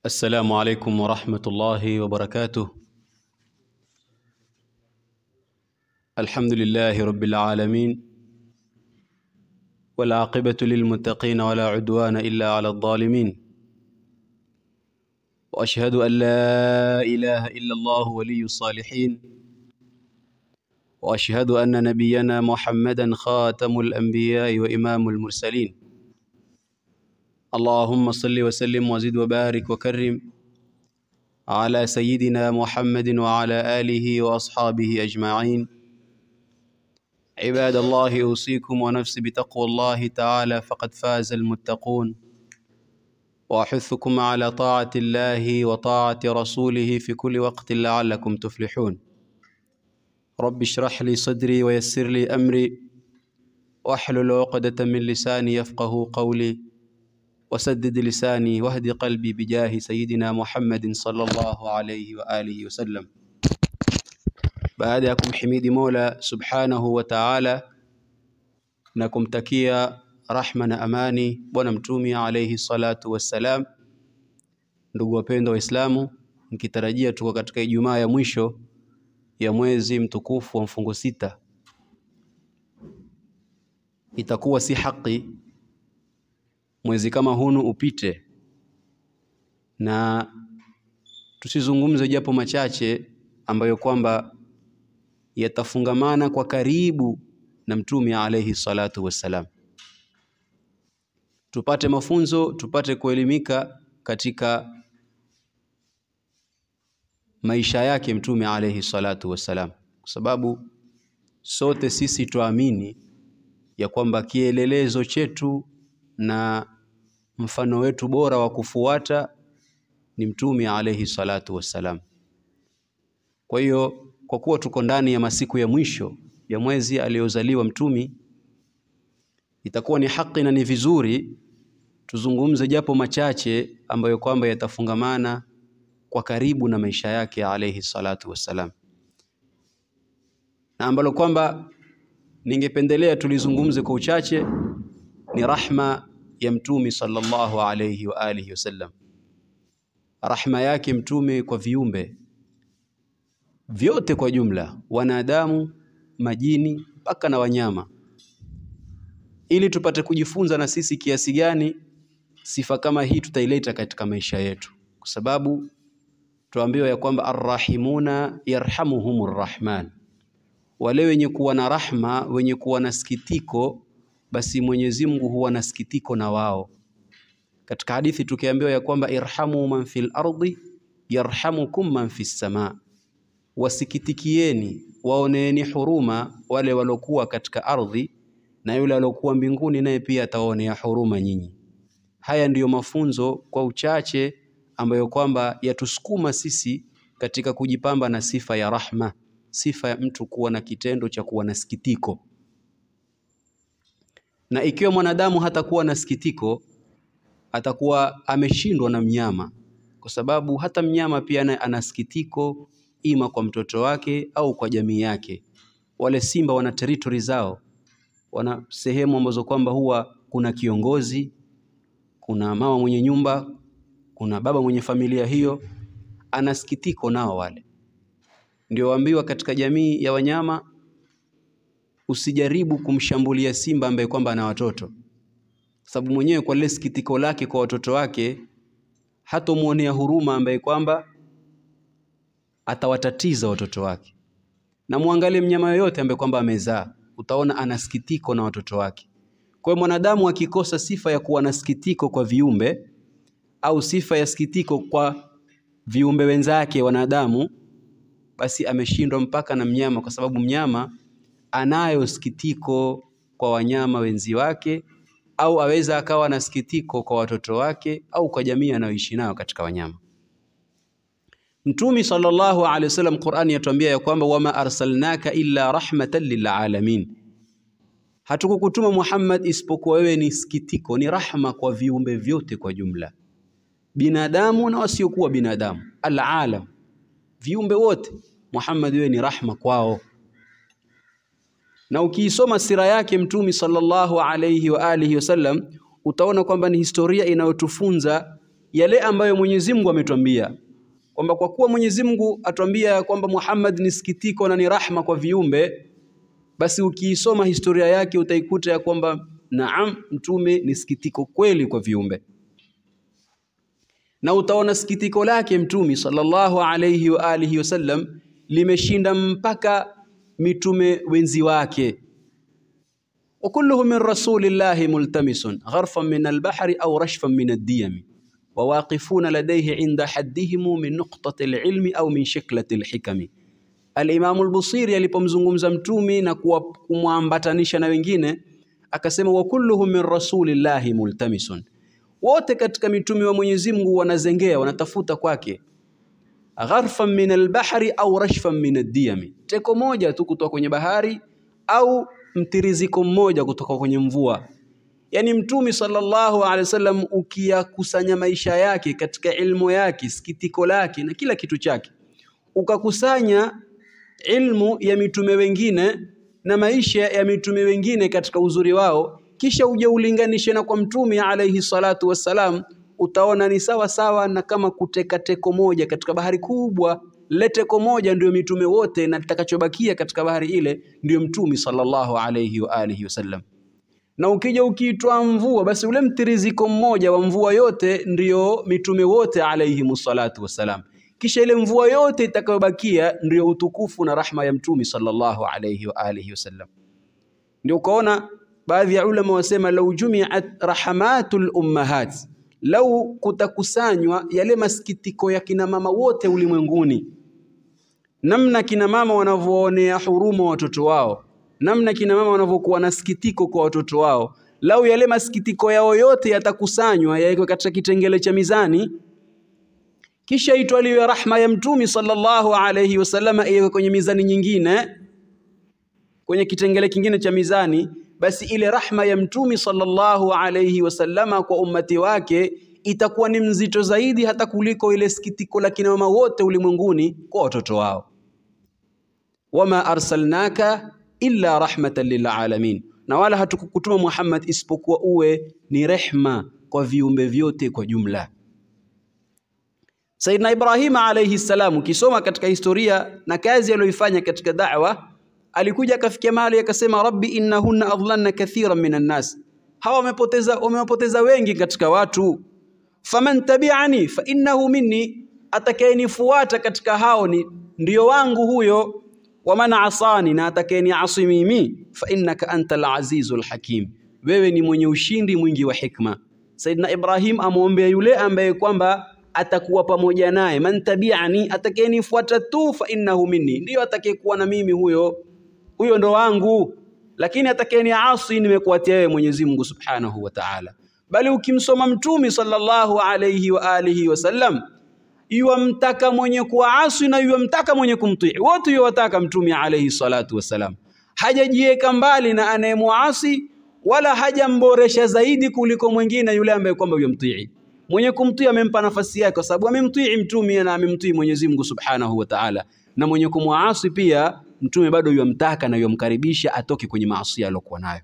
السلام عليكم ورحمة الله وبركاته الحمد لله رب العالمين والعاقبة للمتقين ولا عدوان إلا على الظالمين وأشهد أن لا إله إلا الله ولي الصالحين وأشهد أن نبينا محمدا خاتم الأنبياء وإمام المرسلين اللهم صل وسلم وزد وبارك وكرم على سيدنا محمد وعلى آله وأصحابه أجمعين عباد الله أوصيكم ونفسي بتقوى الله تعالى فقد فاز المتقون وأحثكم على طاعة الله وطاعة رسوله في كل وقت لعلكم تفلحون رب اشرح لي صدري ويسر لي أمري واحلل عقدة من لساني يفقه قولي وسدد لساني واهد قلبي بجاه سيدنا Muhammadin sallallahu alayhi wa alihi wasallam. Baada ya kumhimidi Mola subhanahu wa ta'ala na kumtakia rahma na amani Bwana Mtume alayhi salatu wassalam, ndugu wapendwa Waislamu, nikitarajia tuko katika Ijumaa ya mwisho ya mwezi mtukufu wa mfungo sita, itakuwa si haki mwezi kama hunu upite na tusizungumze japo machache ambayo kwamba yatafungamana kwa karibu na mtume alayhi salatu wassalam, tupate mafunzo, tupate kuelimika katika maisha yake mtume alayhi salatu wassalam, kwa sababu sote sisi tuamini ya kwamba kielelezo chetu na mfano wetu bora wa kufuata ni mtume alayhi salatu wassalam. Kwa hiyo kwa kuwa tuko ndani ya masiku ya mwisho ya mwezi aliyozaliwa mtume, itakuwa ni haki na ni vizuri tuzungumze japo machache ambayo kwamba yatafungamana kwa karibu na maisha yake alayhi salatu wassalam, na ambalo kwamba ningependelea tulizungumze kwa uchache ni rahma ya mtume sallallahu alayhi wa alihi wasallam, rahma yake mtume kwa viumbe vyote kwa jumla, wanadamu, majini mpaka na wanyama, ili tupate kujifunza na sisi kiasi gani sifa kama hii tutaileta katika maisha yetu, kwa sababu tuambiwa ya kwamba arrahimuna yarhamuhumur rahman, wale wenye kuwa na rahma, wenye kuwa na sikitiko basi Mwenyezi Mungu huwa na sikitiko na wao. Katika hadithi tukiambiwa ya kwamba irhamu man fil ardi yarhamukum man fis sama, wasikitikieni waoneeni huruma wale walokuwa katika ardhi, na yule alokuwa mbinguni naye pia atawaonea huruma nyinyi. Haya ndiyo mafunzo kwa uchache ambayo kwamba yatusukuma sisi katika kujipamba na sifa ya rahma, sifa ya mtu kuwa na kitendo cha kuwa na sikitiko na ikiwa mwanadamu hatakuwa na sikitiko, atakuwa ameshindwa na mnyama, kwa sababu hata mnyama pia ana sikitiko, ima kwa mtoto wake au kwa jamii yake. Wale simba wana territory zao, wana sehemu ambazo kwamba huwa kuna kiongozi, kuna mama mwenye nyumba, kuna baba mwenye familia, hiyo ana sikitiko nao. Wale ndio waambiwa katika jamii ya wanyama usijaribu kumshambulia simba ambaye kwamba ana watoto, sababu mwenyewe kwa lile sikitiko lake kwa watoto wake hatomwonea huruma ambaye kwamba atawatatiza watoto wake. Na muangalie mnyama yoyote ambaye kwamba amezaa, utaona ana sikitiko na watoto wake. Kwa hiyo mwanadamu akikosa sifa ya kuwa na sikitiko kwa viumbe au sifa ya sikitiko kwa viumbe wenzake wanadamu, basi ameshindwa mpaka na mnyama, kwa sababu mnyama anayo sikitiko kwa wanyama wenzi wake, au aweza akawa na sikitiko kwa watoto wake au kwa jamii anayoishi nayo katika wanyama. Mtume sallallahu alaihi wasallam, Qur'ani yatuambia ya kwamba wama arsalnaka illa rahmatan lilalamin, hatukukutuma Muhammad isipokuwa wewe ni sikitiko, ni rahma kwa viumbe vyote kwa jumla, binadamu na wasiokuwa binadamu, alalam, viumbe wote. Muhammad, wewe ni rahma kwao na ukiisoma sira yake Mtume sallallahu alayhi wa alihi wasallam utaona kwamba ni historia inayotufunza yale ambayo Mwenyezi Mungu ametuambia kwamba kwa kuwa Mwenyezi Mungu atuambia kwamba Muhammad ni sikitiko na ni rahma kwa viumbe, basi ukiisoma historia yake utaikuta ya kwamba naam, mtume ni sikitiko kweli kwa viumbe, na utaona sikitiko lake mtume sallallahu alayhi wa alihi wasallam limeshinda mpaka mitume wenzi wake. wa kulluhu min rasulillahi multamisun gharfan min albahri au rashfan min addiyami wawaqifuna ladayhi inda haddihimu min nuqtati alilmi au min shiklati alhikami. Alimamu Albusiri alipomzungumza mtumi na kumwambatanisha na wengine akasema, wa kulluhum min rasulillahi multamisun, wote katika mitume wa Mwenyezi Mungu wanazengea wanatafuta kwake, gharfan min albahri au rashfan min addiyami, teko moja tu kutoka kwenye bahari au mtiriziko mmoja kutoka kwenye mvua. Yaani mtume sallallahu alaihi wasallam ukiyakusanya maisha yake katika ilmu yake, sikitiko lake na kila kitu chake, ukakusanya ilmu ya mitume wengine na maisha ya mitume wengine katika uzuri wao, kisha uje ulinganishe na kwa mtume alaihi salatu wassalam, utaona ni sawa sawa na kama kuteka teko moja katika bahari kubwa. Lile teko moja ndio mitume wote, na litakachobakia katika bahari ile ndio mtume sallallahu alaihi wa alihi wasallam na ukija ukiitwa mvua basi ule mtiriziko mmoja wa mvua yote ndiyo mitume wote alayhimu salatu wassalam. Kisha ile mvua yote itakayobakia ndiyo utukufu na rahma ya mtume sallallahu alayhi wa alihi wasallam. Ndio ukaona baadhi ya ulama wasema, lau jumiat rahmatul ummahat, lau kutakusanywa yale masikitiko ya kina mama wote ulimwenguni, namna kina mama wanavyoonea huruma watoto wao namna kina mama wanavyokuwa na sikitiko kwa watoto wao, lau yale masikitiko yao yote yatakusanywa yawekwe katika kitengele cha mizani, kisha itwaliwe rahma ya mtumi sallallahu alayhi wasallam iwekwe kwenye mizani nyingine, kwenye kitengele kingine cha mizani, basi ile rahma ya mtumi sallallahu alayhi wasallama kwa ummati wake itakuwa ni mzito zaidi hata kuliko ile sikitiko la kina mama wote ulimwenguni kwa watoto wao. wama arsalnaka illa rahmatan lilalamin, na wala hatukukutuma Muhammad isipokuwa uwe ni rehma kwa viumbe vyote kwa jumla. Sayyidina Ibrahim alayhi salam, ukisoma katika historia na kazi aliyoifanya katika da'wa, alikuja akafikia mahali akasema, rabbi innahunna adlalna kathiran minan nas, hawa wamepoteza wamewapoteza wengi katika watu. Faman tabi'ani fa innahu minni, atakayenifuata katika hao ni ndio wangu huyo waman asani, na atakayeniasi mimi, fa innaka anta al-azizul hakim, wewe ni mwenye ushindi mwingi wa hikma. Saidina Ibrahim amwombea yule ambaye kwamba atakuwa pamoja naye, man tabi'ani, atakayenifuata tu, fa innahu minni, ndiyo atakayekuwa na mimi, huyo huyo ndo wangu. Lakini atakayeniasi, nimekuatia wewe Mwenyezi Mungu subhanahu wa ta'ala. Bali ukimsoma Mtume sallallahu alayhi wa alihi wasallam yuwamtaka mwenye kuasi na yuwamtaka mwenye kumtii, wote yuwataka Mtume alayhi salatu wassalam. Hajajiweka mbali na anayemuasi wala hajamboresha zaidi kuliko mwingine yule ambaye kwamba yumtii. Mwenye kumtii amempa nafasi yake, kwa sababu amemtii Mtume na amemtii Mwenyezi Mungu subhanahu wa ta'ala, na mwenye kumwasi pia Mtume bado yuwamtaka na yuwamkaribisha atoke kwenye maasi aliyokuwa nayo.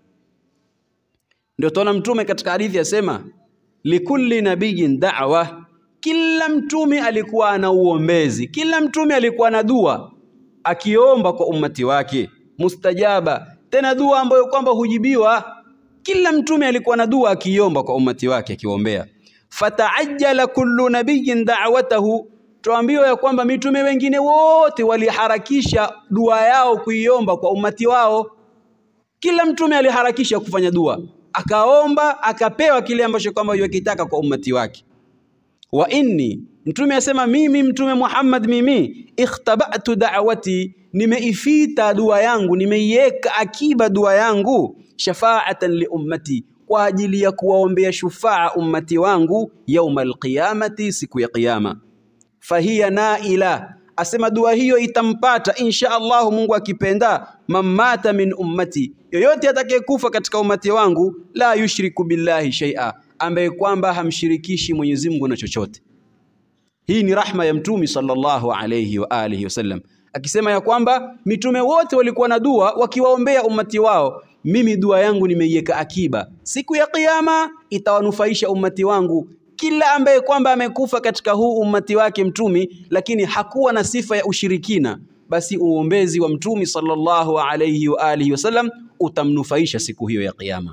Ndio tuona Mtume katika hadithi yasema, likulli nabiyin da'wa kila mtume alikuwa ana uombezi, kila mtume alikuwa na dua akiomba kwa ummati wake mustajaba, tena dua ambayo kwamba hujibiwa. Kila mtume alikuwa na dua akiomba kwa ummati wake akiwaombea. Fataajjala kullu nabiyyin da'watahu, tuambiwa ya kwamba mitume wengine wote waliharakisha dua yao kuiomba kwa ummati wao. Kila mtume aliharakisha kufanya dua, akaomba akapewa kile ambacho kwamba yokitaka kwa ummati wake wa inni, mtume asema mimi mtume Muhammad, mimi ikhtabatu da'wati, nimeifita dua yangu, nimeiweka akiba dua yangu, shafaatan li ummati, kwa ajili ya kuwaombea shufaa ummati wangu, yauma alqiyamati, siku ya Kiyama. Fahiya naila, asema dua hiyo itampata insha Allahu, Mungu akipenda, mamata min ummati, yoyote atakayekufa katika ummati wangu, la yushriku billahi shay'a ambaye kwamba hamshirikishi Mwenyezi Mungu na chochote. Hii ni rahma ya mtume sallallahu alayhi wa alihi wasallam, akisema ya kwamba mitume wote walikuwa na dua wakiwaombea ummati wao. Mimi dua yangu nimeiweka akiba, siku ya Kiyama itawanufaisha ummati wangu kila ambaye kwamba amekufa katika huu ummati wake mtumi, lakini hakuwa na sifa ya ushirikina, basi uombezi wa mtumi sallallahu alayhi wa alihi wasallam utamnufaisha siku hiyo ya Kiyama.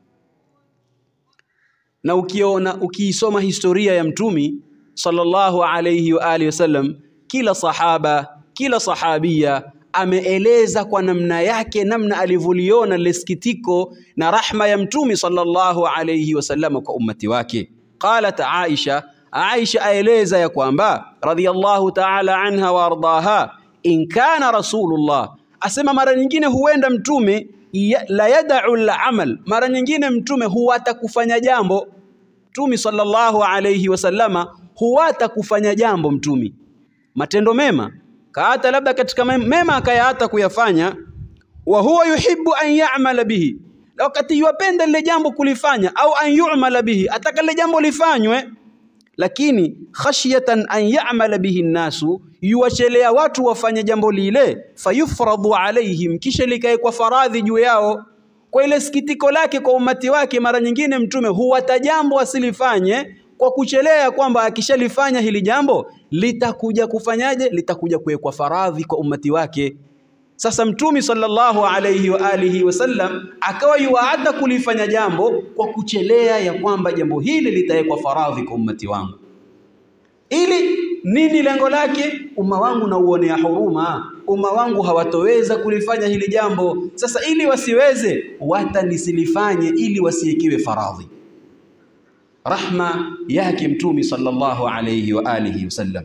Na ukiona ukiisoma historia ya mtumi sallallahu alayhi wa alihi wasallam, kila sahaba kila sahabia ameeleza kwa namna yake namna alivyoliona lile sikitiko na rahma ya mtumi sallallahu alayhi wasallam kwa ummati wake. Qalat Aisha, Aisha aeleza ya kwamba radhiyallahu ta'ala anha wa ardaha, in kana rasulullah, asema mara nyingine huenda mtume ya, la yad'u al-amal, mara nyingine mtume huwata kufanya jambo. Mtume sallallahu alayhi wasallama huwata kufanya jambo mtumi matendo mema kaata labda katika mema akayaata kuyafanya, wa huwa yuhibbu an ya'mala bihi, na wakati yuwapenda lile jambo kulifanya, au an yu'mala bihi, ataka lile jambo lifanywe, lakini khashyatan an ya'mala bihi nnasu, yuwachelea watu wafanye jambo lile, fayufradu alaihim, kisha likae kwa faradhi juu yao. Kwa ile sikitiko lake kwa umati wake, mara nyingine mtume huwata jambo asilifanye kwa kuchelea kwamba akishalifanya hili jambo litakuja kufanyaje? Litakuja kuwekwa faradhi kwa ummati wake. Sasa Mtume sallallahu alayhi wa alihi wasallam akawa yuwaada kulifanya jambo kwa kuchelea ya kwamba jambo hili litawekwa faradhi kwa ummati wangu, ili nini? Lengo lake umma wangu na uonea huruma, umma wangu hawatoweza kulifanya hili jambo. Sasa ili wasiweze, wata nisilifanye ili wasiekiwe faradhi rahma yake mtumi sallallahu alayhi wa alihi wasallam.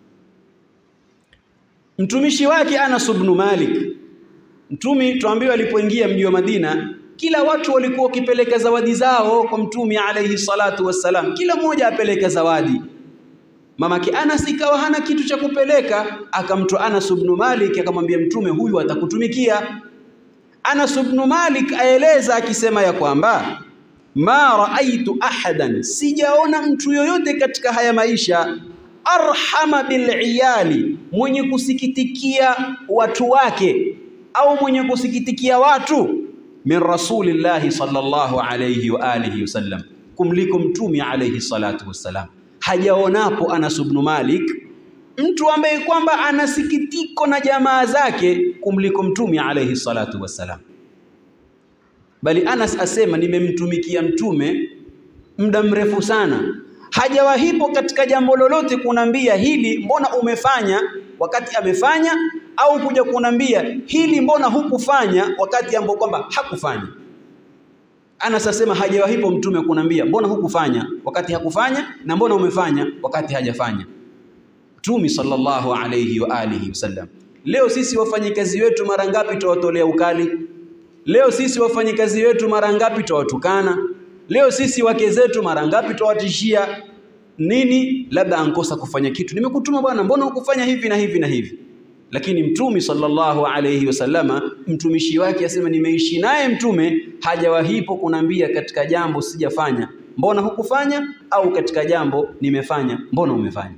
Mtumishi wake Anas ibn Malik, mtumi tuambiwa alipoingia mji wa Madina, kila watu walikuwa wakipeleka zawadi zao kwa mtumi alayhi salatu wassalam, kila mmoja apeleke zawadi. Mamake Anas ikawa hana kitu cha kupeleka, akamtoa Anas ibn Malik akamwambia mtume, huyu atakutumikia. Anas ibn Malik aeleza akisema ya kwamba ma raaitu ahadan, sijaona mtu yoyote katika haya maisha arhama biliyali, mwenye kusikitikia watu wake au mwenye kusikitikia watu min rasulillahi sallallahu alayhi wa alihi wasallam, kumliko mtumi alayhi salatu wassalam. Hajaonapo Anas ibn Malik mtu ambaye kwamba ana sikitiko na jamaa zake kumliko mtumi alayhi salatu wassalam bali Anas asema nimemtumikia mtume muda mrefu sana, hajawahipo katika jambo lolote kunambia hili mbona umefanya wakati amefanya, au kuja kunambia hili mbona hukufanya wakati ambapo kwamba hakufanya. Anas asema hajawahipo mtume kunambia mbona hukufanya wakati hakufanya, na mbona umefanya wakati hajafanya. Mtume sallallahu alayhi wa alihi wasallam. Leo sisi wafanyikazi wetu mara ngapi tuwatolea ukali Leo sisi wafanyikazi wetu mara ngapi twawatukana? Leo sisi wake zetu mara ngapi twawatishia nini? Labda ankosa kufanya kitu, nimekutuma bwana, mbona hukufanya hivi na hivi na hivi? Lakini mtume sallallahu alayhi wasallama, mtumishi wake asema, nimeishi naye mtume hajawahipo kunambia katika jambo sijafanya, mbona hukufanya? Au katika jambo nimefanya, mbona umefanya?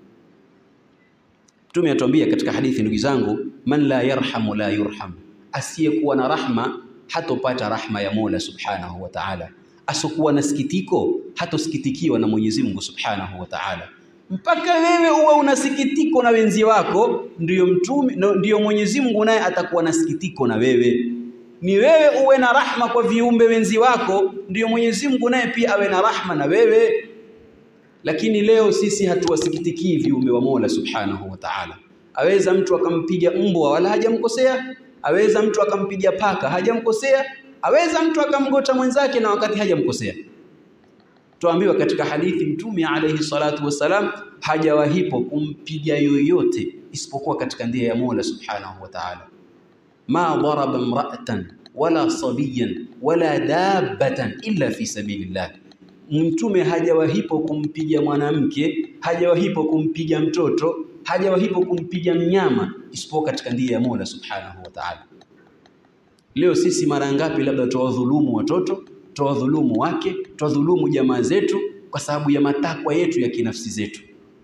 Mtume atuambia katika hadithi, ndugu zangu, man la yarhamu la yurham asiyekuwa na rahma hatopata rahma ya Mola Subhanahu wa Ta'ala, asokuwa na sikitiko hatosikitikiwa na Mwenyezi Mungu Subhanahu wa Ta'ala. Mpaka wewe uwe una sikitiko na wenzi wako, ndiyo mtume, ndiyo Mwenyezi Mungu naye atakuwa na sikitiko na wewe. Ni wewe uwe na rahma kwa viumbe wenzi wako, ndiyo Mwenyezi Mungu naye pia awe na rahma na wewe. Lakini leo sisi hatuwasikitikii viumbe wa Mola Subhanahu wa Ta'ala. Aweza mtu akampiga mbwa wala hajamkosea aweza mtu akampiga paka hajamkosea, aweza mtu akamgota mwenzake na wakati hajamkosea. Tuambiwa katika hadithi Mtume alayhi salatu wassalam hajawahipo kumpiga yoyote isipokuwa katika ndia ya Mola subhanahu wa ta'ala. ma daraba imra'atan wala sabiyan wala dabbatan illa fi sabilillah, Mtume hajawahipo kumpiga mwanamke, hajawahipo kumpiga mtoto hajawahipo kumpiga mnyama isipokuwa katika ndia ya Mola Subhanahu wa Ta'ala. Leo sisi mara ngapi labda tuwadhulumu watoto, tuwadhulumu wake, tuwadhulumu jamaa zetu kwa sababu ya matakwa yetu ya kinafsi zetu.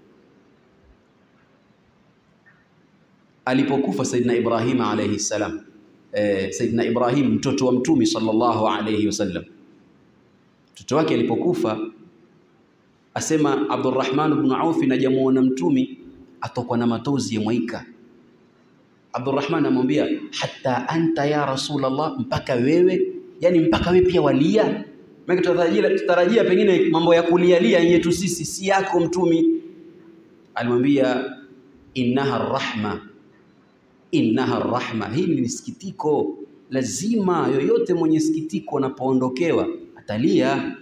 Alipokufa Saidina Ibrahim alayhi salam, eh, Saidina Ibrahim mtoto wa Mtume sallallahu alayhi wasallam, mtoto wake alipokufa asema Abdurrahman ibn Auf najamuona mtumi atokwa na matozi ya mwaika. Abdurrahman amwambia hata anta ya Rasulullah, mpaka wewe, yani mpaka wewe pia walia. Maana tutarajia tutarajia pengine mambo ya kulialia yetu sisi, si yako mtumi. Alimwambia innaha rahma, innaha rahma, hili ni sikitiko. Lazima yoyote mwenye sikitiko anapoondokewa atalia.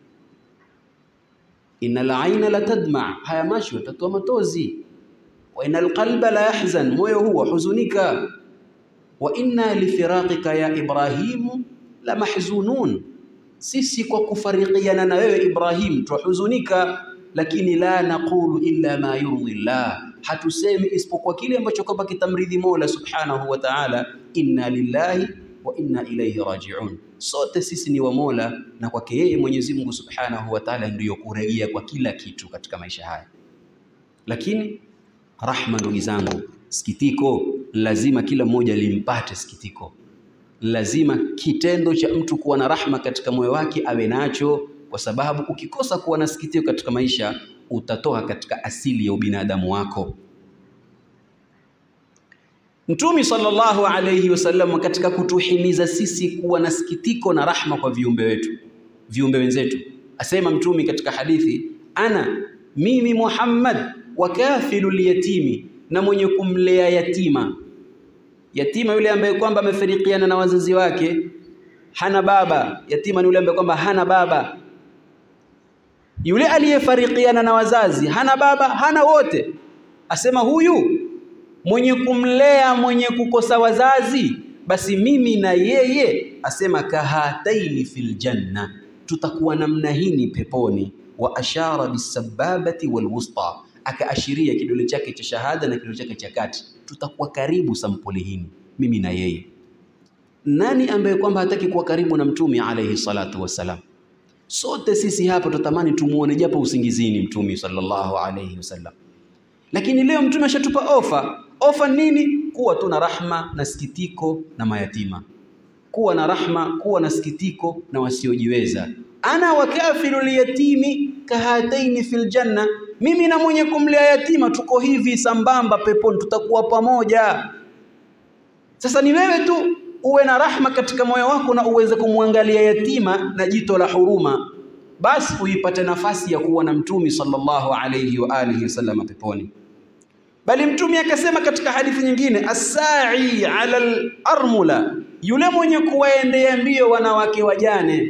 Innal aina la tadma, haya macho yatatoa matozi. Wa innal qalba la yahzan, moyo huwa huzunika. Wa inna lifiraqika ya Ibrahimu la mahzunun, sisi kwa kufarikiana na wewe Ibrahim twahuzunika, lakini la naqulu illa ma yurdi llah, hatusemi isipokuwa kile ambacho kwamba kitamridhi Mola subhanahu wa ta'ala. Inna lillahi wa inna ilayhi raji'un, sote sisi ni wa Mola na kwake yeye Mwenyezi Mungu subhanahu wa ta'ala ndiyo kurejea kwa kila kitu katika maisha haya. Lakini rahma, ndugu zangu, sikitiko lazima kila mmoja limpate sikitiko. Lazima kitendo cha mtu kuwa na rahma katika moyo wake awe nacho, kwa sababu ukikosa kuwa na sikitiko katika maisha utatoka katika asili ya ubinadamu wako. Mtume sallallahu alayhi wasallam katika kutuhimiza sisi kuwa na sikitiko na rahma kwa viumbe wetu, viumbe wenzetu, asema Mtume katika hadithi, ana mimi Muhammad wa kafilul yatimi, na mwenye kumlea yatima. Yatima yule ambaye kwamba amefarikiana na wazazi wake, hana baba. Yatima ni yule ambaye kwamba hana baba. Yule aliyefarikiana na wazazi, hana baba, hana wote, asema huyu mwenye kumlea mwenye kukosa wazazi, basi mimi na yeye, asema kahataini fil janna, tutakuwa namna hini peponi. Wa ashara bisababati walwusta, akaashiria kidole chake cha shahada na kidole chake cha kati, tutakuwa karibu sampuli hini, mimi na yeye. Nani ambaye kwamba hataki kuwa karibu na Mtume alayhi salatu wassalam? Sote sisi hapa tutamani tumuone japo usingizini Mtume sallallahu alayhi wasallam, lakini leo Mtume ashatupa ofa. Ofa nini? Kuwa tu na rahma na sikitiko na mayatima, kuwa na rahma, kuwa na sikitiko na wasiojiweza. Ana wakafilu liyatimi kahataini fil janna, mimi na mwenye kumlea yatima tuko hivi sambamba peponi, tutakuwa pamoja. Sasa ni wewe tu uwe na rahma katika moyo wako na uweze kumwangalia yatima na jito la huruma, basi uipate nafasi ya kuwa na Mtume sallallahu alayhi wa alihi wasallam peponi. Bali Mtume akasema katika hadithi nyingine, assai ala al-armula, yule mwenye kuwaendea mbio wanawake wajane,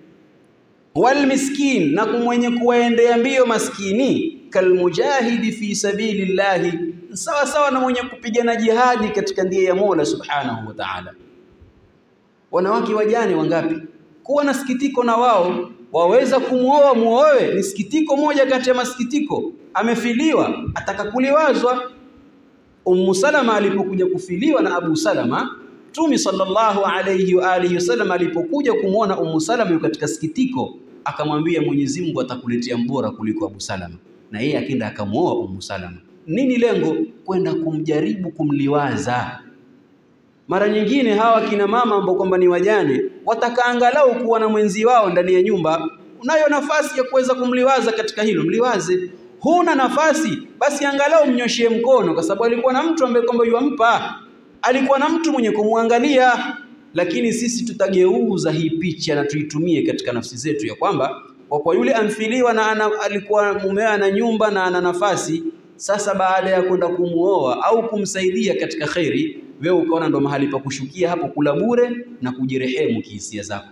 wal miskin, na mwenye kuwaendea mbio maskini, kalmujahidi fi sabilillahi, sawa sawa na mwenye kupigana jihadi katika njia ya Mola subhanahu wa ta'ala. Wanawake wajane wangapi? Kuwa na sikitiko na wao, waweza kumwoa muoe, ni sikitiko moja kati ya masikitiko. Amefiliwa, ataka kuliwazwa. Ummu Salama alipokuja kufiliwa na Abu Salama, Mtume sallallahu alayhi wa alihi wasallam alipokuja kumwona Ummu Salama yuko katika sikitiko, akamwambia Mwenyezi Mungu atakuletea mbora kuliko Abu Salama, na yeye akenda akamwoa Ummu Salama. Nini lengo? Kwenda kumjaribu kumliwaza. Mara nyingine hawa kina mama ambao kwamba ni wajane wataka angalau kuwa na mwenzi wao ndani ya nyumba. Unayo nafasi ya kuweza kumliwaza katika hilo, mliwaze. Huna nafasi, basi angalau mnyoshie mkono, kwa sababu alikuwa na mtu ambaye kwamba yuampa, alikuwa na mtu mwenye kumwangalia. Lakini sisi tutageuza hii picha na tuitumie katika nafsi zetu, ya kwamba kwa kwa yule amfiliwa na ana, alikuwa mumewe ana nyumba na ana nafasi. Sasa baada ya kwenda kumuoa au kumsaidia katika kheri wewe ukaona ndo mahali pa kushukia hapo, kula bure na kujirehemu kihisia zako.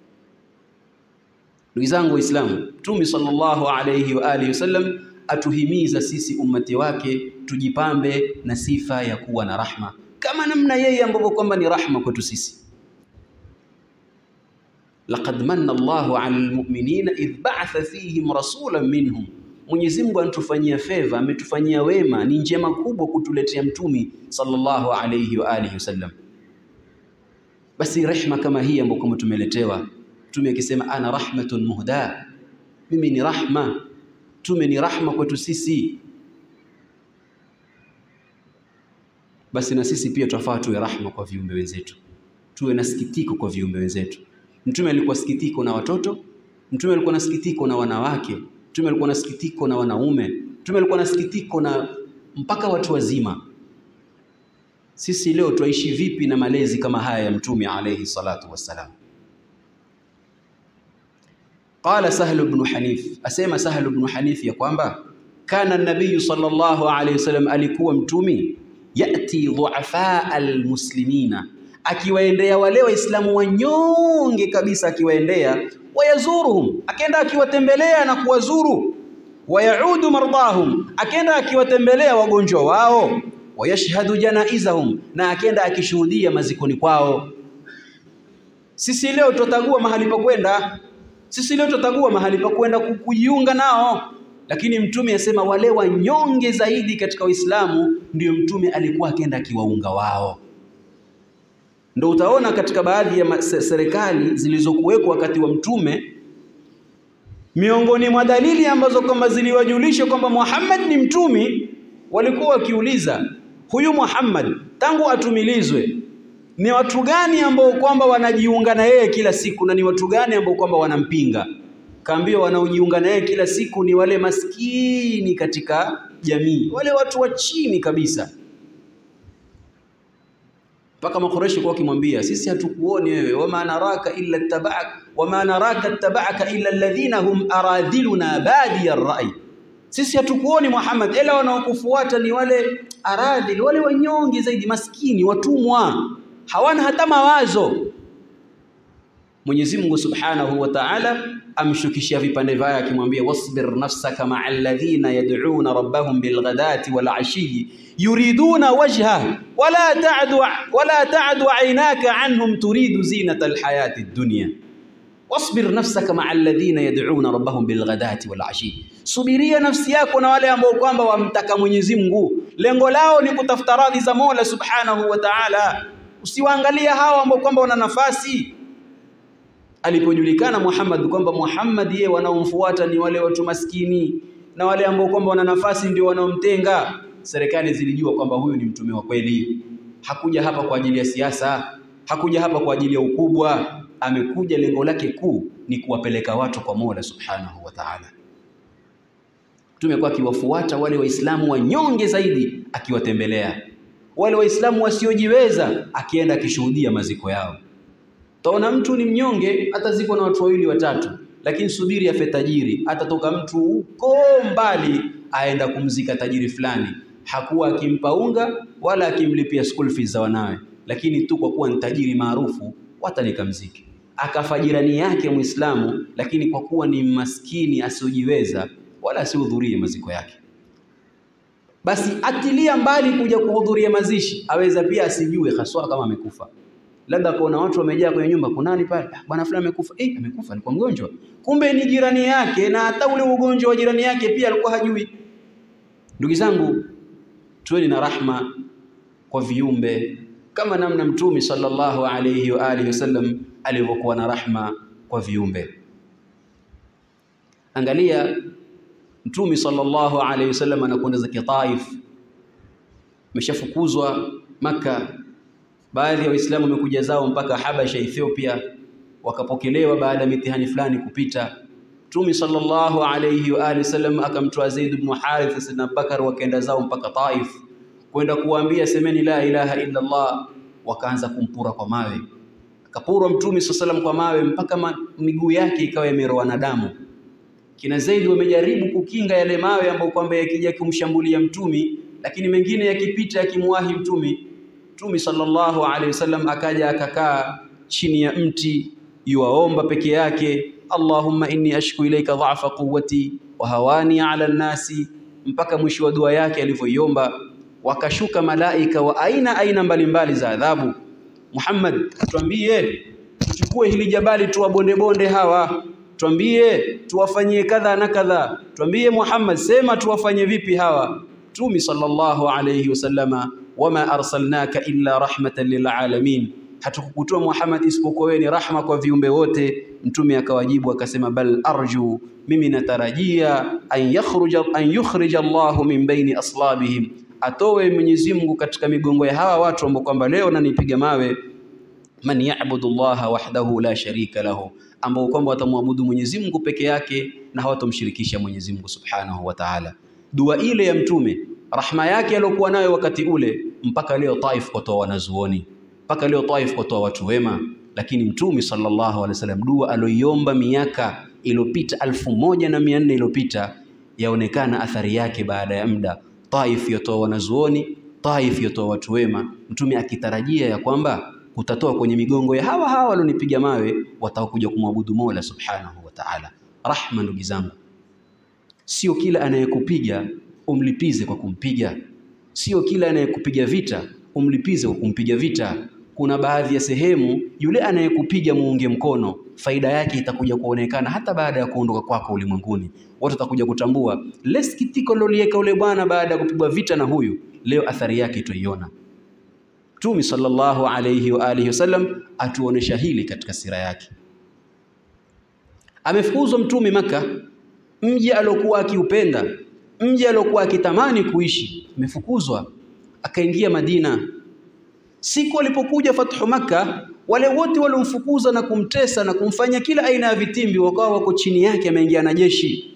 Ndugu zangu Waislamu, Mtume sallallahu alayhi wa alihi wasallam atuhimiza sisi ummati wake tujipambe na sifa ya kuwa na rahma, kama namna yeye ambavyo kwamba ni rahma kwetu sisi. Laqad manna Allahu ala almu'minina idh ba'atha fihim rasulan minhum Mwenyezi Mungu anatufanyia feva, ametufanyia wema, ni njema kubwa kutuletea mtumi sallallahu alayhi wa alihi wasallam. Basi rehma kama hii ambayo kama tumeletewa, mtume akisema ana rahmatun muhda, mimi ni rahma, mtume ni rahma kwetu sisi. Basi na sisi pia twafaa tuwe rahma kwa viumbe wenzetu, tuwe na sikitiko kwa viumbe wenzetu. Mtume alikuwa sikitiko na watoto, mtume alikuwa na sikitiko na wanawake Mtume alikuwa na sikitiko na wanaume, Mtume alikuwa na sikitiko na mpaka watu wazima. Sisi leo twaishi vipi na malezi kama haya ya Mtume alayhi salatu wassalam? Qala Sahlu bnu Hanif, asema Sahlu bnu Hanif ya kwamba kana nabiyu sallallahu alayhi wasallam, alikuwa mtumi yati dhuafaa almuslimina, akiwaendea wale waislamu wanyonge kabisa, akiwaendea wayazuruhum, akenda akiwatembelea na kuwazuru, wayaudu mardahum, akenda akiwatembelea wagonjwa wao, wayashhadu janaizahum, na akenda akishuhudia mazikoni kwao. Sisi leo tutagua mahali pa kwenda, sisi leo tutagua mahali pa kwenda kujiunga nao lakini mtume asema wale wanyonge zaidi katika Uislamu ndio mtume alikuwa akienda akiwaunga wao. Ndio utaona katika baadhi ya serikali zilizokuwekwa wakati wa mtume, miongoni mwa dalili ambazo kwamba ziliwajulisha kwamba Muhammad ni mtumi, walikuwa wakiuliza huyu Muhammad tangu atumilizwe ni watu gani ambao kwamba wanajiunga na yeye kila siku na ni watu gani ambao kwamba wanampinga? Kaambiwa wanaojiunga naye kila siku ni wale maskini katika jamii, wale watu wa chini kabisa. Mpaka Makureshi kwa wakimwambia, sisi hatukuoni wewe, wama naraka illa tabak wama naraka tabaka illa alladhina hum aradhiluna badi ar-ra'i, sisi hatukuoni Muhammad, ila wanaokufuata ni wale aradhil, wale wanyonge zaidi, maskini, watumwa, hawana hata mawazo. Mwenyezi Mungu Subhanahu wa Ta'ala amshukishia vipande vyake akimwambia wasbir nafsaka ma'a alladhina yad'una rabbahum bilghadati wal ashi yuriduna wajha wala ta'du wala ta'du 'aynaka 'anhum turidu zinata alhayati ad-dunya wasbir nafsaka ma'a alladhina yad'una rabbahum bilghadati wal ashi subiria nafsi yako na wale ambao kwamba wamtaka Mwenyezi Mungu lengo lao ni kutafuta radhi za Mola Subhanahu wa Ta'ala usiwaangalia hawa ambao kwamba wana nafasi alipojulikana Muhammad kwamba Muhammad yeye wanaomfuata ni wale watu maskini na wale ambao kwamba wana nafasi ndio wanaomtenga, serikali zilijua kwamba huyu ni mtume wa kweli. Hakuja hapa kwa ajili ya siasa, hakuja hapa kwa ajili ya ukubwa, amekuja lengo lake kuu ni kuwapeleka watu kwa Mola Subhanahu wa Ta'ala. Mtume kwa akiwafuata wale Waislamu wanyonge zaidi, akiwatembelea wale Waislamu wasiojiweza, akienda akishuhudia maziko yao. Taona mtu ni mnyonge, atazikwa na watu wawili watatu, lakini subiri afe tajiri. Atatoka mtu huko mbali aenda kumzika tajiri fulani, hakuwa akimpa unga wala akimlipia school fees za wanawe, lakini tu kwa kuwa ni tajiri maarufu, watanika mziki. Akafa jirani yake Muislamu, lakini kwa kuwa ni maskini asiojiweza, wala asihudhurie maziko yake, basi atilia mbali kuja kuhudhuria mazishi, aweza pia asijue haswa kama amekufa labda kuna watu wamejaa kwenye nyumba, kunani pale, bwana fulani amekufa. Eh, amekufa, alikuwa mgonjwa, kumbe ni jirani yake, na hata ule ugonjwa wa jirani yake pia alikuwa hajui. Ndugu zangu, tuweni na rahma kwa viumbe kama namna Mtume sallallahu alayhi wa alihi wasallam alivyokuwa na rahma kwa viumbe. Angalia Mtume sallallahu alayhi wasallam anakwenda zake Taif, ameshafukuzwa Makka baadhi ya Waislamu wamekuja zao mpaka Habasha, Ethiopia, wakapokelewa baada ya mitihani fulani kupita. Mtume sallallahu alayhi wa alihi wasallam akamtoa Zaid ibn Harith na Abubakar, wakaenda zao mpaka Taif kwenda kuwaambia semeni la ilaha illa Allah. Wakaanza kumpura kwa mawe, akapurwa Mtume sallallahu kwa mawe mpaka miguu yake ikawa imeroa na damu. Kina Zaid wamejaribu kukinga yale mawe ambayo kwamba yakija kumshambulia Mtume, lakini mengine yakipita yakimwahi Mtume Mtume sallallahu alaihi wasallam akaja akakaa chini ya mti yuwaomba peke yake, Allahumma inni ashku ilaika dha'fa quwwati wa hawani ala nnasi, mpaka mwisho wa dua yake alivyoiomba. Wakashuka malaika wa aina aina mbalimbali za adhabu. Muhammad, tuambie tuchukue hili jabali tuwabonde bonde hawa, tuambie tuwafanyie kadha na kadha, tuambie Muhammad, sema tuwafanye vipi hawa. Mtume sallallahu alayhi wasallama wama arsalnaka illa rahmatan lilalamin, hatukukutoa Muhammad isipokuwa wewe ni rahma kwa viumbe wote. Mtume akawajibu akasema, bal arju, mimi natarajia an yakhruja an yukhrija Allahu min baini aslabihim, atowe Mwenyezi Mungu katika migongo ya hawa watu ambao kwamba leo nanipiga mawe man ya'budu Allaha wahdahu la sharika lahu, ambao kwamba watamwabudu Mwenyezi Mungu peke yake na hawatomshirikisha Mwenyezi Mungu Subhanahu wa Ta'ala. Dua ile ya mtume, rahma yake aliyokuwa nayo wakati ule, mpaka leo Taif kwatoa wanazuoni, mpaka leo Taif kwatoa watu wema. Lakini mtume sallallahu alaihi wasallam, dua aloiomba miaka iliyopita alfu moja na mia nne iliyopita yaonekana athari yake baada ya muda. Taif yotoa wanazuoni, Taif yotoa watu wema, mtume akitarajia ya kwamba kutatoa kwenye migongo ya hawa hawa walionipiga mawe watakuja kumwabudu Mola Subhanahu wa Ta'ala. Rahma, ndugu zangu, sio kila anayekupiga umlipize kwa kumpiga, sio kila anayekupiga vita umlipize kwa kumpiga vita. Kuna baadhi ya sehemu yule anayekupiga muunge mkono, faida yake itakuja kuonekana hata baada ya kuondoka kwako ulimwenguni. Watu watakuja kutambua lile sikitiko lolieka ule bwana baada ya kupigwa vita na huyu, leo athari yake tuiona. Mtume sallallahu alayhi wa alihi wasallam atuonesha hili katika sira yake. Amefukuzwa mtume Maka, mji aliokuwa akiupenda, mji aliokuwa akitamani kuishi, amefukuzwa akaingia Madina. Siku alipokuja fathu Makka, wale wote waliomfukuza na kumtesa na kumfanya kila aina ya vitimbi wakawa wako chini yake, ameingia na jeshi.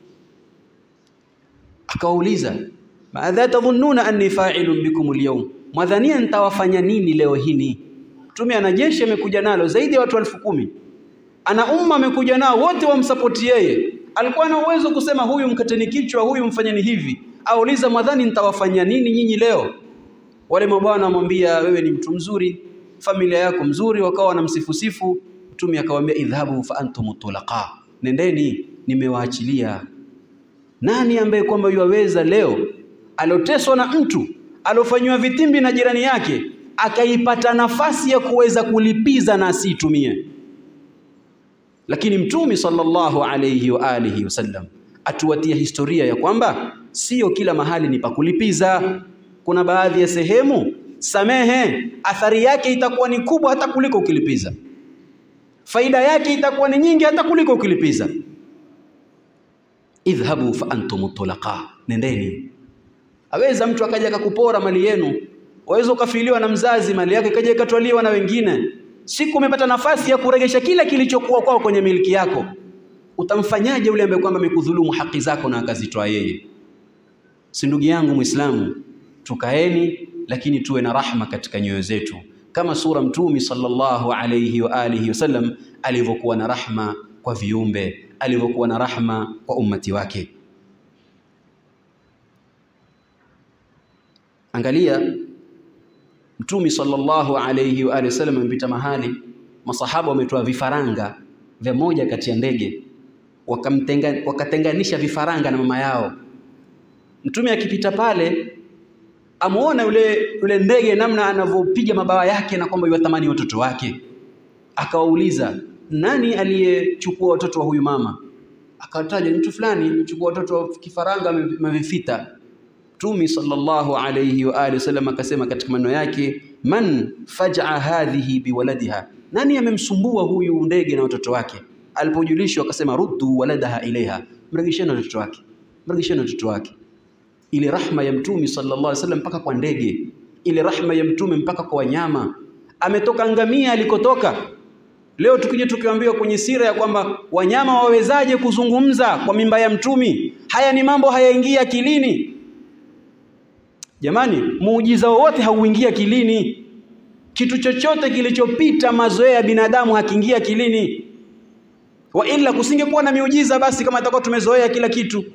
Akawauliza, madha tadhunnuna anni fa'ilun bikum al-yawm, mwadhania nitawafanya nini leo hini? Mtume ana jeshi amekuja nalo zaidi ya watu elfu kumi ana umma amekuja nao wote wamsapoti yeye. Alikuwa na uwezo kusema huyu mkateni kichwa, huyu mfanyeni hivi. Auliza, mwadhani nitawafanya nini nyinyi leo? Wale mabwana wamwambia, wewe ni mtu mzuri, familia yako mzuri, wakawa wanamsifusifu. Mtume akawaambia, idhhabu fa antum tulaqa, nendeni, nimewaachilia. Nani ambaye kwamba yuwaweza leo aloteswa na mtu alofanywa vitimbi na jirani yake akaipata nafasi ya kuweza kulipiza na asiitumie? Lakini Mtume sallallahu alayhi wa alihi wasallam atuwatia historia ya kwamba sio kila mahali ni pakulipiza. Kuna baadhi ya sehemu samehe, athari yake itakuwa ni kubwa hata kuliko ukilipiza, faida yake itakuwa ni nyingi hata kuliko ukilipiza. Idhhabu fa antum tulaqa, nendeni. Aweza mtu akaja akakupora mali yenu, waweza ukafiliwa na mzazi, mali yake ikaja ikatwaliwa na wengine siku umepata nafasi ya kuregesha kila kilichokuwa kwao kwenye miliki yako, utamfanyaje yule ambaye kwamba amekudhulumu haki zako na akazitoa yeye? Si ndugu yangu Muislamu, tukaeni, lakini tuwe na rahma katika nyoyo zetu, kama sura Mtume sallallahu alayhi wa alihi wasallam alivyokuwa na rahma kwa viumbe, alivyokuwa na rahma kwa ummati wake. Angalia Mtume sallallahu alayhi wa alihi wasallam amepita mahali, masahaba wametoa vifaranga vya moja kati ya ndege, wakamtenga wakatenganisha vifaranga na mama yao. Mtume akipita pale, amuona yule yule ndege namna anavyopiga mabawa yake na kwamba yuwatamani watoto wake, akawauliza nani aliyechukua watoto wa huyu mama? Akataja mtu fulani amechukua watoto wa kifaranga amevifita. Mtume sallallahu alayhi wa alihi wasallam akasema katika maneno yake, man fajaa hadhihi biwaladiha, nani amemsumbua huyu ndege na watoto wake? Alipojulishwa akasema ruddu waladaha ilaiha, mrejesheni watoto wake, mrejesheni watoto wake. Ile rahma ya Mtume sallallahu alayhi wasallam mpaka kwa ndege, ile rahma ya Mtume mpaka kwa wanyama. Ametoka ngamia alikotoka. Leo tukija tukiambiwa kwenye sira ya kwamba wanyama wawezaje kuzungumza kwa mimba ya Mtume, haya ni mambo hayaingia akilini. Jamani, muujiza wowote hauingia kilini. Kitu chochote kilichopita mazoea ya binadamu hakiingia kilini, wa ila kusingekuwa na miujiza basi, kama atakuwa tumezoea kila kitu.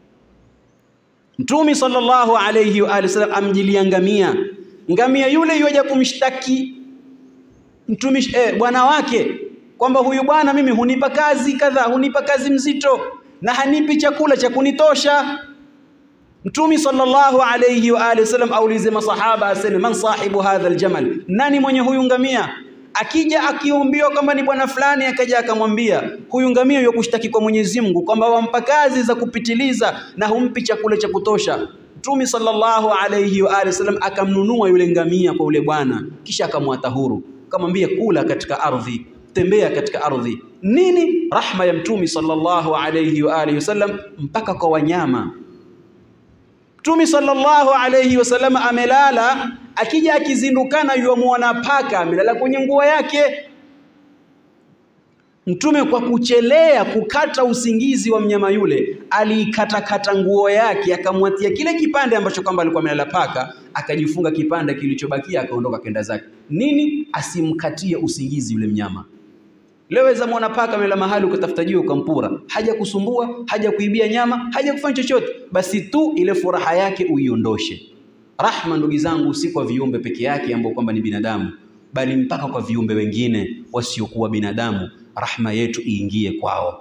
Mtume sallallahu alayhi wa alihi wasallam amjilia ngamia, ngamia yule yuaja kumshtaki mtume eh, bwana wake kwamba huyu bwana mimi hunipa kazi kadhaa, hunipa kazi mzito na hanipi chakula cha kunitosha. Mtume sallallahu alayhi wa alihi wasallam aulize masahaba, aseme man sahibu hadha aljamal, nani mwenye huyu ngamia? Akija akiumbiwa kwamba ni bwana fulani, akaja akamwambia huyu ngamia yuko kushtaki kwa Mwenyezi Mungu kwamba wampa kazi za kupitiliza na humpi chakula cha kutosha. Mtume sallallahu alayhi wa alihi wasallam akamnunua yule ngamia kwa yule bwana, kisha akamwata huru, akamwambia kula katika ardhi, tembea katika ardhi. Nini? Rahma ya Mtume sallallahu alayhi wa alihi wasallam mpaka kwa wanyama. Mtume sallallahu alayhi wasallam amelala, akija akizindukana yuamuona paka amelala kwenye nguo yake. Mtume kwa kuchelea kukata usingizi wa mnyama yule, aliikatakata nguo yake, akamwatia kile kipande ambacho kwamba alikuwa amelala paka, akajifunga kipande kilichobakia, akaondoka kenda zake. Nini? Asimkatie usingizi yule mnyama. Leo weza muona paka amelala mahali ukatafuta jiwe ukampura, haja kusumbua, haja kuibia nyama, haja kufanya chochote, basi tu ile furaha yake uiondoshe. Rahma, ndugu zangu, si kwa viumbe peke yake ambao kwamba ni binadamu, bali mpaka kwa viumbe wengine wasiokuwa binadamu, rahma yetu iingie kwao.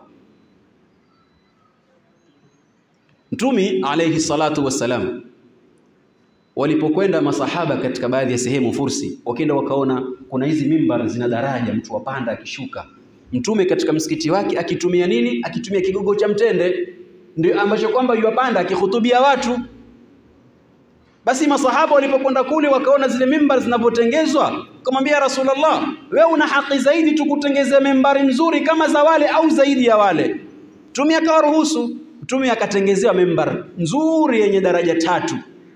Mtumi alayhi salatu wassalam, walipokwenda masahaba katika baadhi ya sehemu Fursi, wakenda wakaona kuna hizi mimbar zina daraja, mtu wapanda akishuka. Mtume katika msikiti wake akitumia nini? Akitumia kigogo cha mtende, ndio ambacho kwamba yuwapanda akihutubia watu. Basi masahaba walipokwenda kule wakaona zile mimbar zinavyotengezwa, kumwambia Rasulullah, wewe una haki zaidi tukutengezea mimbari nzuri kama za wale au zaidi ya wale. Mtume akawaruhusu, Mtume akatengezewa mimbar nzuri yenye daraja tatu.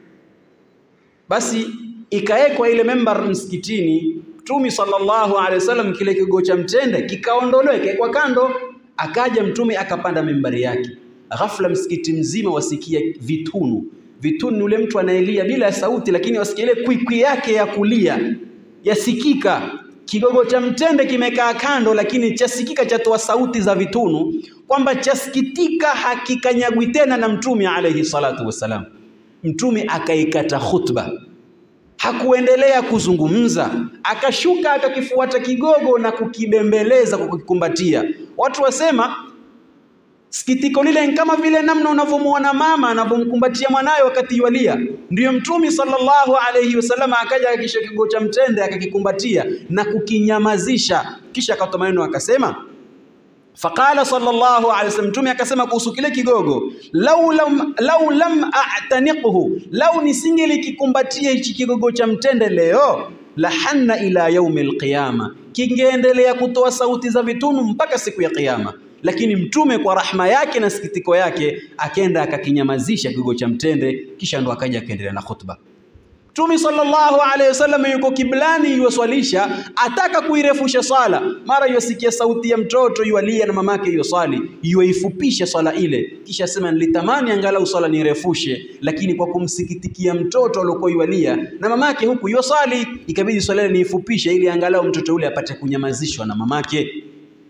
Basi ikawekwa ile mimbar msikitini. Mtume sallallahu alaihi wasallam, kile kigogo cha mtende kikaondolewa, ikawekwa kando. Akaja Mtume akapanda mimbari yake. Ghafla msikiti mzima wasikia vitunu vitunu ni ule mtu anaelia bila ya sauti, lakini wasikia ile kwikwi yake ya kulia yasikika. Kigogo cha mtende kimekaa kando, lakini chasikika chatoa sauti za vitunu, kwamba chasikitika hakikanyagwi tena na Mtume alayhi salatu wassalam. Mtume akaikata khutba, hakuendelea kuzungumza, akashuka akakifuata kigogo na kukibembeleza kwa kukikumbatia. Watu wasema Sikitiko lile ni kama vile namna unavyomuona mama anavyomkumbatia mwanawe wakati yualia. Ndiyo Mtume sallallahu alayhi wasallam akaja akishika kigogo cha mtende akakikumbatia na kukinyamazisha, kisha akatoa maneno akasema, faqala sallallahu alayhi wasallam, Mtume akasema kuhusu kile kigogo, lau lam, lau lam a'taniqhu, lau nisingelikikumbatia hichi kigogo cha mtende leo lahanna ila yaumi alqiyama, kingeendelea kutoa sauti za vitunu mpaka siku ya Kiyama lakini mtume kwa rahma yake na sikitiko yake akenda akakinyamazisha kigogo cha mtende, kisha ndo akaja akaendelea na khutba. Mtume sallallahu alaihi wasallam yuko kiblani, yuwaswalisha, ataka kuirefusha swala, mara yuasikia sauti ya mtoto yualia na mamake yuwaswali, yuwaifupisha swala ile, kisha sema nilitamani angalau swala nirefushe, lakini kwa kumsikitikia mtoto aliokuwa yualia na mamake huku yuwaswali, ikabidi swala ile niifupishe ili angalau mtoto ule apate kunyamazishwa na mamake.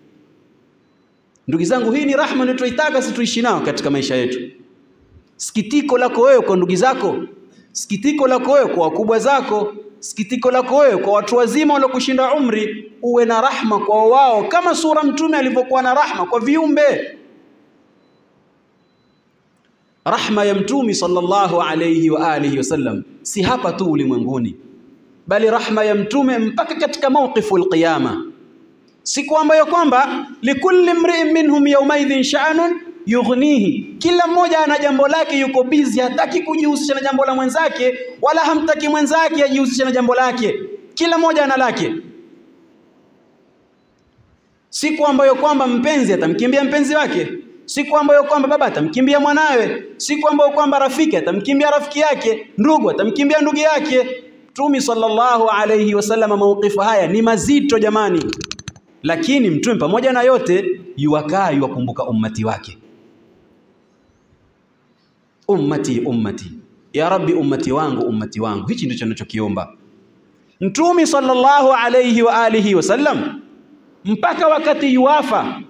Ndugu zangu, hii ni rahma ndio tunaitaka sisi tuishi nao katika maisha yetu. Sikitiko lako wewe kwa ndugu zako, sikitiko lako wewe kwa wakubwa zako, sikitiko lako wewe kwa watu wazima waliokushinda umri, uwe na rahma kwa wao kama sura Mtume alivyokuwa na rahma kwa viumbe. Rahma ya Mtume sallallahu alayhi wa alihi wasallam si hapa tu ulimwenguni, bali rahma ya Mtume mpaka katika mawqifu alqiyama siku ambayo kwamba likulli mri'in minhum yawmaidhin sha'nun yughnihi, kila mmoja ana jambo lake, yuko busy, hataki kujihusisha na jambo la mwenzake, wala hamtaki mwenzake ajihusishe na jambo lake. Kila mmoja ana lake. Siku ambayo kwamba mpenzi atamkimbia mpenzi wake, siku ambayo kwamba baba atamkimbia mwanawe, siku ambayo kwamba rafiki atamkimbia rafiki yake, ndugu atamkimbia ndugu yake. Mtume sallallahu alayhi wasallam, mauqifu haya ni mazito jamani lakini mtume pamoja na yote yuwakaa yuwakumbuka ummati wake, ummati ummati, ya Rabbi, ummati wangu ummati wangu. Hichi ndicho ninachokiomba. Mtume sallallahu alayhi wa alihi wasallam mpaka wakati yuwafa,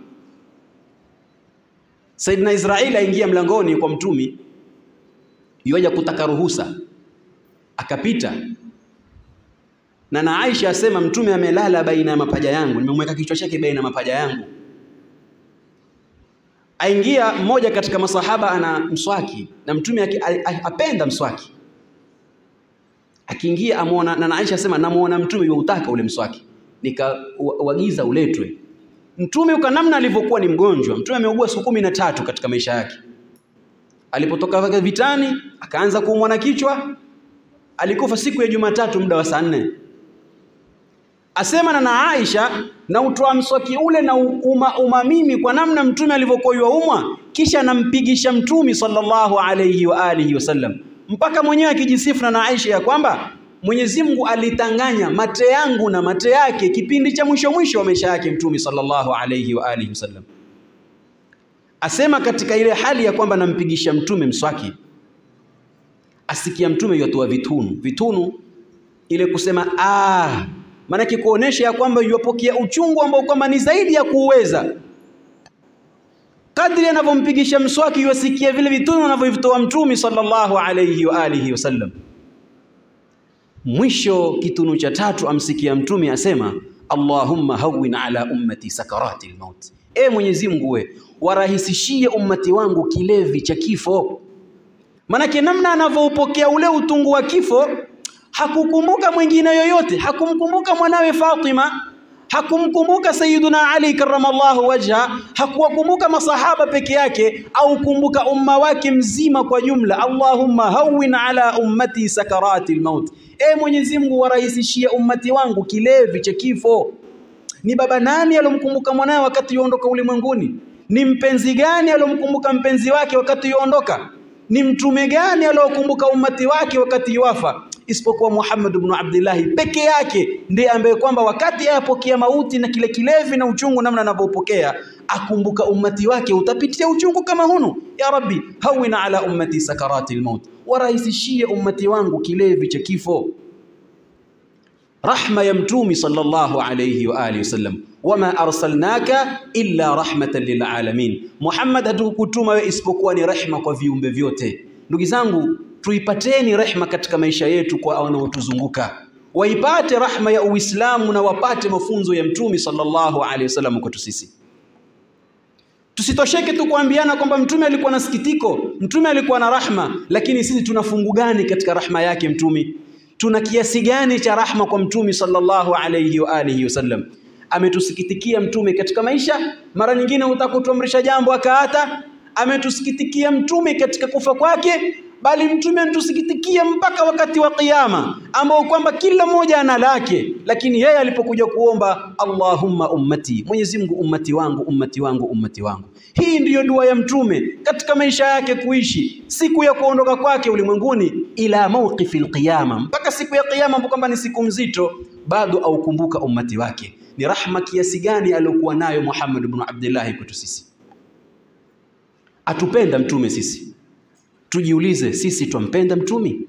Saidina Israeli aingia mlangoni kwa mtume, yuaja kutaka ruhusa, akapita na na Aisha asema mtume amelala baina ya mapaja yangu, nimemweka kichwa chake baina ya mapaja yangu. Aingia mmoja katika masahaba ana mswaki na mtume apenda mswaki, akiingia amuona, na na Aisha asema namuona mtume yuutaka ule mswaki, nikauagiza uletwe. Mtume uka namna alivyokuwa ni mgonjwa, mtume ameugua siku kumi na tatu katika maisha yake. Alipotoka vitani akaanza kuumwa na kichwa, alikufa siku ya Jumatatu muda wa saa nne asema na na Aisha na utoa mswaki ule na uma, umamimi kwa namna mtume alivyokuwa yuaumwa, kisha anampigisha mtume sallallahu alayhi wa alihi wasallam, mpaka mwenyewe akijisifu na na Aisha ya kwamba Mwenyezi Mungu alitanganya mate yangu na mate yake kipindi cha mwisho mwisho wa maisha yake Mtume sallallahu alayhi wa alihi wasallam. Asema katika ile hali ya kwamba nampigisha Mtume mswaki, asikia Mtume yotoa vitunu vitunu, ile kusema ah, maanake kuonesha ya kwamba yuwapokea uchungu ambao kwamba ni zaidi ya kuuweza. Kadri anavyompigisha mswaki, yuwasikia vile vitunu anavyovitoa Mtume sallallahu alayhi wa alihi wasallam. Mwisho kitunu cha tatu amsikia Mtume asema, Allahumma hawwin ala ummati sakarati lmaut, e Mwenyezi Mungu we warahisishie ummati wangu kilevi cha kifo. Manake namna anavyoupokea ule utungu wa kifo, hakukumbuka mwingine yoyote, hakumkumbuka mwanawe Fatima, hakumkumbuka Sayyiduna Ali karramallahu wajha, hakuwakumbuka masahaba peke yake, au kumbuka umma wake mzima kwa jumla. Allahumma hawwin ala ummati sakarati lmaut, e Mwenyezi Mungu warahisishie ummati wangu kilevi cha kifo. Ni baba nani alomkumbuka mwanawe wakati yuondoka ulimwenguni? Ni mpenzi gani alomkumbuka mpenzi wake wakati yuondoka? Ni mtume gani aliokumbuka ummati wake wakati yuwafa? Isipokuwa Muhammad ibn Abdillahi peke yake ndiye ambaye kwamba wakati ayapokea mauti na kile kilevi na uchungu namna anavyopokea akumbuka ummati wake utapitia uchungu kama hunu. Ya Rabbi, hawina ala ummati sakarati lmaut, warahisishie ummati wangu kilevi cha kifo. Rahma ya mtumi sallallahu alayhi wa alihi wasallam, wama arsalnaka illa rahmatan lilalamin, Muhammad, hatukukutuma wewe isipokuwa ni rehma kwa viumbe vyote. Ndugu zangu, tuipateni rehma katika maisha yetu kwa wanaotuzunguka, waipate rahma ya Uislamu na wapate mafunzo ya mtumi sallallahu alayhi wasallam kwetu sisi. Tusitosheke tu kuambiana kwamba mtume alikuwa na sikitiko, mtume alikuwa na rahma, lakini sisi tuna fungu gani katika rahma yake mtumi? Tuna kiasi gani cha rahma kwa mtume sallallahu alayhi wa alihi wasallam? Ametusikitikia mtume katika maisha, mara nyingine utakutuamrisha jambo akaata. Ametusikitikia mtume katika kufa kwake, bali mtume anatusikitikia mpaka wakati wa Kiyama, ambao kwamba kila mmoja ana lake, lakini yeye alipokuja kuomba Allahumma ummati, Mwenyezi Mungu ummati wangu, ummati wangu, ummati wangu. Hii ndiyo dua ya mtume katika maisha yake kuishi siku ya kuondoka kwake ulimwenguni, ila mawqifi alqiyama, mpaka siku ya Kiyama, ambapo kwamba ni siku mzito, bado aukumbuka ummati wake. Ni rahma kiasi gani aliyokuwa nayo Muhammad ibn Abdullah kwetu sisi. Atupenda mtume sisi Tujiulize, sisi twampenda mtumi?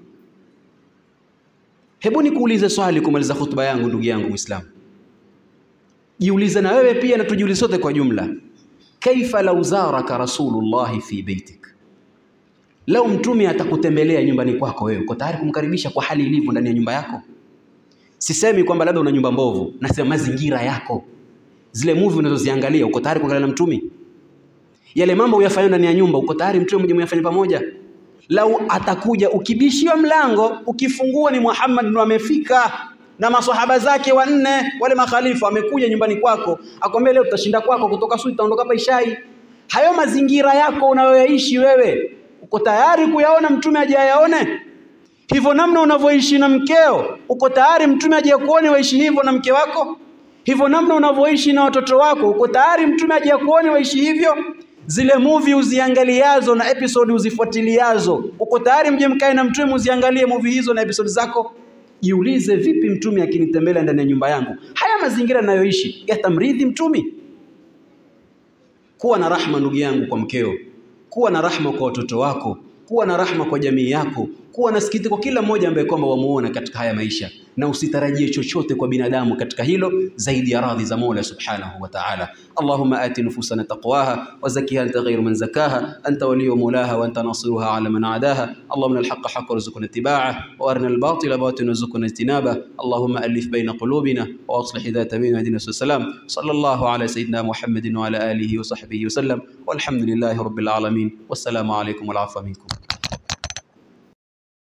Hebu nikuulize swali kumaliza hotuba yangu, ndugu yangu Muislamu. Jiulize na wewe pia, na tujiulize sote kwa jumla. Kaifa lau zaraka rasulullahi fi baitik, lau mtume atakutembelea nyumbani kwako, wewe uko tayari kumkaribisha kwa hali ilivyo ndani ya nyumba yako? Sisemi kwamba labda una nyumba mbovu, nasema mazingira yako, zile movie unazoziangalia, uko tayari kuangalia na mtume? Yale mambo uyafanya ndani ya nyumba, uko tayari mtume mmoja muyafanya pamoja? Lau atakuja ukibishiwa mlango, ukifungua ni Muhammad ndo amefika na maswahaba zake wanne, wale makhalifa wamekuja nyumbani kwako, akwambia leo tutashinda kwako, kutoka asubuhi tutaondoka hapa ishai. Hayo mazingira yako unayoyaishi wewe, uko tayari kuyaona mtume aje ayaone? Hivyo namna unavyoishi na mkeo, uko tayari mtume aje kuone waishi hivyo na mke wako? Hivyo namna unavyoishi na watoto wako, uko tayari mtume aje kuone waishi hivyo? Zile movie uziangaliazo na episode uzifuatiliazo, uko tayari mje mkae na mtume uziangalie movie hizo na episode zako? Jiulize, vipi mtume akinitembelea ndani ya nyumba yangu, haya mazingira ninayoishi yatamridhi mtume? Kuwa na rahma ndugu yangu kwa mkeo, kuwa na rahma kwa watoto wako, kuwa na rahma kwa jamii yako, kuwa na sikitiko kila mmoja ambaye kwamba wamuona katika haya maisha, na usitarajie chochote kwa binadamu katika hilo zaidi ya radhi za Mola subhanahu wa ta'ala. Allahumma ati nufusana taqwaha wa zakkiha anta ghayru man zakaha anta waliyyu mawlaha wa anta nasiruha ala man adaha. Allahumma al-haqqa haqqan warzuqna ittiba'ah wa arina al-batila batilan warzuqna ijtinabah. Allahumma alif bayna qulubina wa aslih dhata bainina wa hdina salam. Sallallahu ala sayyidina Muhammadin wa ala alihi wa sahbihi wa sallam. Walhamdulillahi rabbil alamin. Wassalamu alaykum wal afwa minkum.